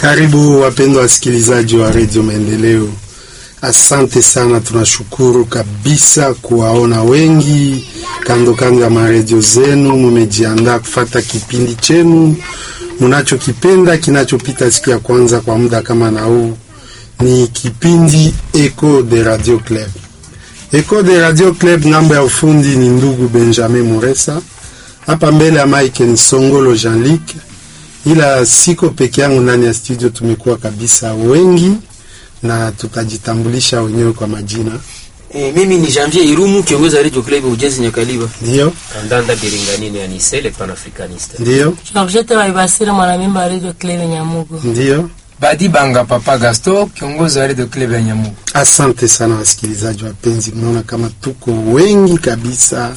Karibu wapendwa wasikilizaji wa redio Maendeleo, asante sana. Tunashukuru kabisa kuwaona wengi kando kando ya maredio zenu, mumejiandaa kufata kipindi chenu munachokipenda kinachopita siku ya kwanza kwa muda kama na huu. Ni kipindi Echo de Radio Club. Echo de Radio Club, ngambo ya ufundi ni ndugu Benjamin Muresa, hapa mbele ya Mike ni Songolo Jean-Luc ila siko peke yangu ndani ya studio, tumekuwa kabisa wengi na tutajitambulisha wenyewe kwa majina. E, mimi ni Janvier Irumu kiongozi wa Radio Club Ujenzi Nyakaliba. Ndio, Kandanda Biringanini ya Nisele Panafricaniste. ndio, Georgette Baibasira mwanamemba wa Radio Club Nyamugo. ndio. Badi Banga Papa Gaston, kiongozi wa Radio Club ya Nyamugo. Asante sana wasikilizaji wapenzi, mnaona kama tuko wengi kabisa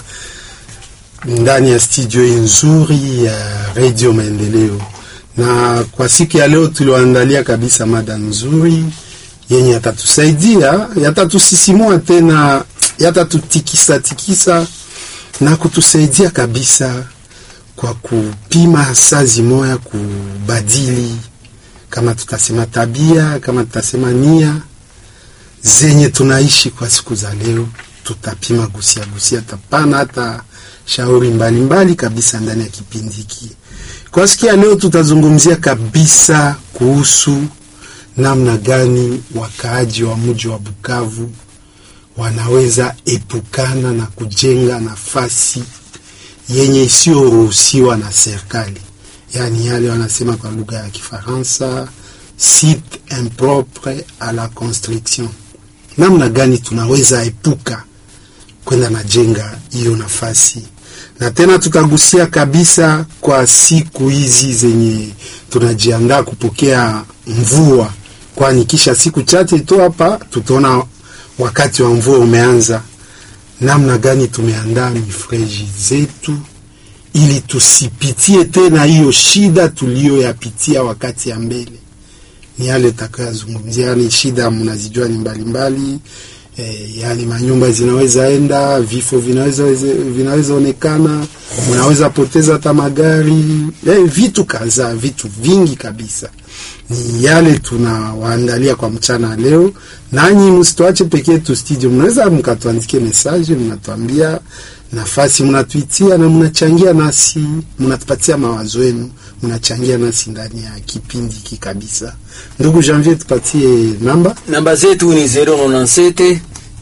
ndani ya studio hii nzuri ya Radio Maendeleo, na kwa siku ya leo tulioandalia kabisa mada nzuri yenye yatatusaidia, yatatusisimua tena, yatatutikisa tikisa na kutusaidia kabisa kwa kupima sazi moya kubadili, kama tutasema tabia, kama tutasema nia zenye tunaishi kwa siku za leo, tutapima gusia gusia, tapana hata shauri mbalimbali mbali kabisa ndani ya kipindi hiki. Kwa siku ya leo, tutazungumzia kabisa kuhusu namna gani wakaaji wa mji wa Bukavu wanaweza epukana na kujenga nafasi yenye isiyoruhusiwa na serikali, yaani yale wanasema kwa lugha ya Kifaransa site impropre à la construction. Namna gani tunaweza epuka kwenda najenga hiyo nafasi, na tena tutagusia kabisa kwa siku hizi zenye tunajiandaa kupokea mvua, kwani kisha siku chache tu hapa tutaona wakati wa mvua umeanza. Namna gani tumeandaa mifereji zetu ili tusipitie tena hiyo shida tuliyoyapitia wakati ya mbele ni yale takayazungumzia, yani shida mnazijua ni mbalimbali e, yani manyumba zinaweza enda, vifo vinaweza vinaweza onekana, mnaweza poteza hata magari e, vitu kadhaa, vitu vingi kabisa. Ni yale tunawaandalia kwa mchana leo, nanyi msituache pekee tu studio, mnaweza mkatuandikie message, mnatuambia nafasi mnatuitia na mnachangia nasi, mnatupatia mawazo yenu, mnachangia nasi ndani ya kipindi hiki kabisa. Ndugu Janvier, tupatie namba. Namba zetu ni 097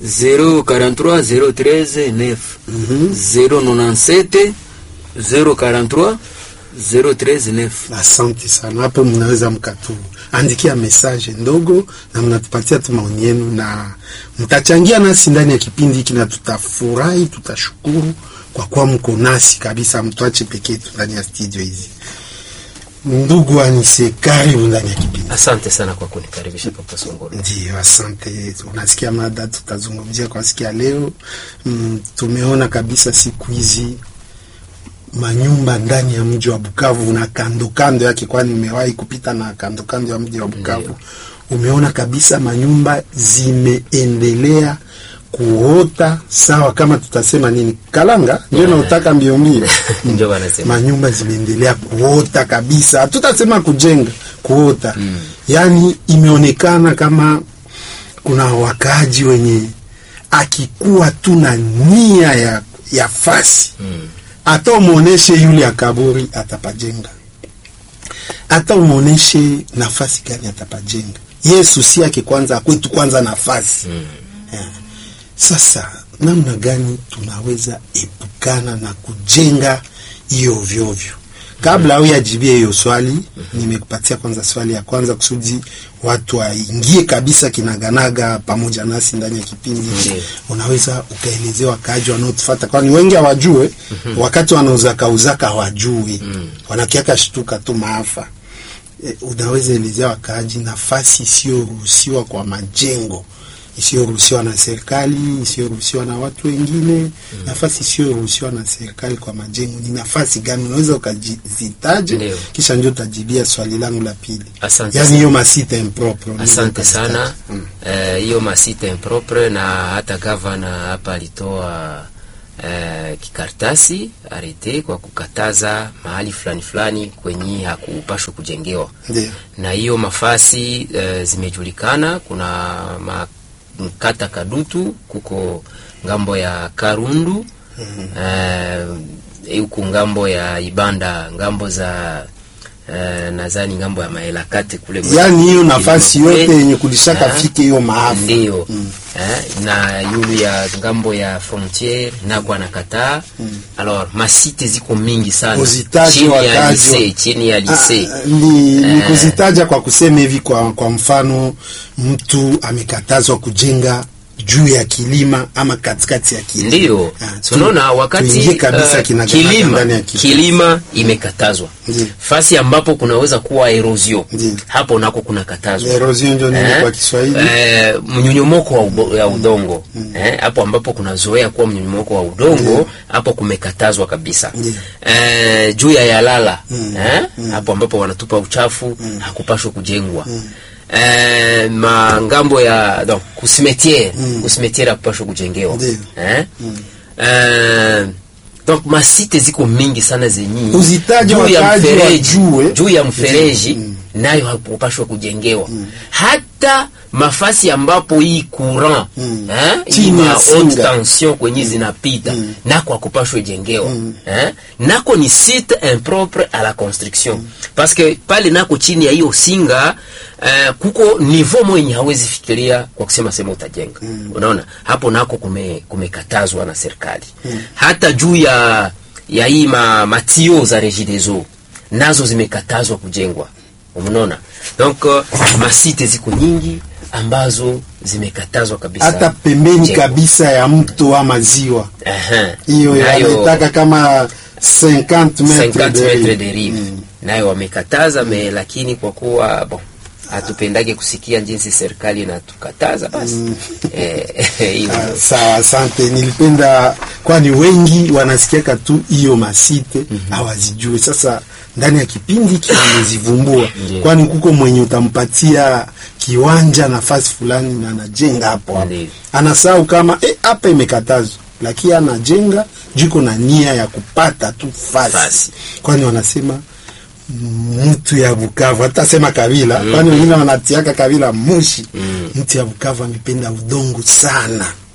043 013 9. 097 043 013 9. Asante sana, hapo mnaweza mkatuandikia message ndogo na mnatupatia tu maoni yenu na mtachangia nasi ndani ya kipindi hiki, na tutafurahi, tutashukuru kwa kuwa mko nasi kabisa, mtuache pekee tu ndani ya studio hizi. Ndugu Anise, karibu ndani ya kipindi. Asante sana kwa kunikaribisha Papa Songolo. Ndio, asante. Unasikia mada tutazungumzia kwa siku ya leo. Mm, tumeona kabisa siku hizi manyumba ndani ya mji wa Bukavu na kando kando yake, kwani umewahi kupita na kando kando ya mji wa Bukavu Ndio. umeona kabisa manyumba zimeendelea kuota sawa, kama tutasema nini, kalanga ndio nautaka mbio mbio Ndio wanasema. manyumba zimeendelea kuota kabisa, hatutasema kujenga, kuota yaani imeonekana kama kuna wakaaji wenye akikuwa tu na nia ya, ya fasi hata umwoneshe yule ya kaburi atapajenga, hata umwoneshe nafasi gani atapajenga. Yesu si yake kwanza akwetu kwanza nafasi Eh. Sasa namna gani tunaweza epukana na kujenga hiyo vyovyo? Kabla au yajibie hiyo swali, nimekupatia kwanza swali ya kwanza kusudi watu waingie kabisa kinaganaga pamoja nasi ndani ya kipindi hiki. Ndiyo. Unaweza ukaelezea wakaaji wanaotufata, kwani wengi hawajue wakati wanauzaka uzaka hawajui, wanakiaka shtuka tu maafa. E, unaweza elezea wakaaji nafasi isiyoruhusiwa kwa majengo isiyoruhusiwa na serikali, isiyoruhusiwa na watu wengine, nafasi isiyoruhusiwa na serikali kwa majengo ni nafasi gani? Unaweza ukazitaje, Ndio. kisha ndio utajibia swali langu la pili. Asante Yani sana. hiyo masite impropre. unaweza Asante ukazitaja. sana Mm. Eh, hiyo masite impropre na hata gavana hapa alitoa uh, kikartasi arete kwa kukataza mahali fulani fulani kwenye hakupashwa kujengewa Ndio. na hiyo mafasi uh, zimejulikana. Kuna makata Kadutu, kuko ngambo ya Karundu eh, huku ngambo ya Ibanda, ngambo za uh, nadhani ngambo ya Maelakate kule Yaani hiyo nafasi Kilima yote kule. yenye kulishaka Ah, fike hiyo maafa. ndio eh, na yulu ya ngambo ya frontiere nako anakataa alors masite ziko mingi sana Uzitaje chini ya wakajo. lise chini ya lise Ah, ni, ni kuzitaja kwa kusema hivi kwa, kwa mfano mtu amekatazwa kujenga juu ya kilima ama katikati ya kilima. Ndiyo, Ah, tu- tunaona wakati tuingie kabisa uh, kinaganaga kilima, ndani ya kilima. kilima imekatazwa Ndiyo. fasi ambapo kunaweza kuwa erosion Ndiyo. hapo nako kuna katazwa Erosion ndio nini kwa Kiswahili? eh, mnyonyomoko wa ubo- ya udongo eh, hapo ambapo kunazoea kuwa mnyonyomoko wa udongo hapo kumekatazwa kabisa Ndiyo. eh, juu ya yalala eh, hapo ambapo wanatupa uchafu hakupashwa kujengwa Eh, mangambo ya donc kusimetiere kusimetiere hakupashwa kujengewa Ndiyo. eh? Eh, donc masite ziko mingi sana zenyi Uzitaje juu ya wakaji mfereji wajue. juu ya mfereji nayo hakupashwa kujengewa hata mafasi ambapo hii courant eh, hii Chini ya ma haute singa. tension kwenye zinapita nako hakupashwa jengewa eh, nako ni site impropre à la construction parce que pale nako chini ya hiyo singa eh, kuko niveau mwenye hawezi fikiria kwa kusema sema utajenga unaona hapo nako kume- kumekatazwa na serikali hata juu ya ya hii ma, matio za regideso nazo zimekatazwa kujengwa umeona donc uh, masite ziko nyingi ambazo zimekatazwa kabisa hata pembeni kujengwa. kabisa ya mto ama ziwa Aha. hiyo Nayo- yanaitaka kama 50 metre 50 de metre rive. de rive nayo wamekataza me lakini kwa kuwa bon hatupendage kusikia jinsi serikali inatukataza basi eh, hiyo Ah, sawa asante nilipenda kwani wengi wanasikiaka tu hiyo masite hawazijue sasa ndani ya kipindi hiki amezivumbua kwani kuko mwenye utampatia kiwanja nafasi fulani na anajenga hapo hapo Ndiyo. anasahau kama eh, hapa imekatazwa lakini anajenga jiko na nia ya kupata tu fasi, Fasi. kwani wanasema mtu ya Bukavu hata sema kabila kwani wengine wanatiaka kabila mushi mtu ya Bukavu amependa udongo sana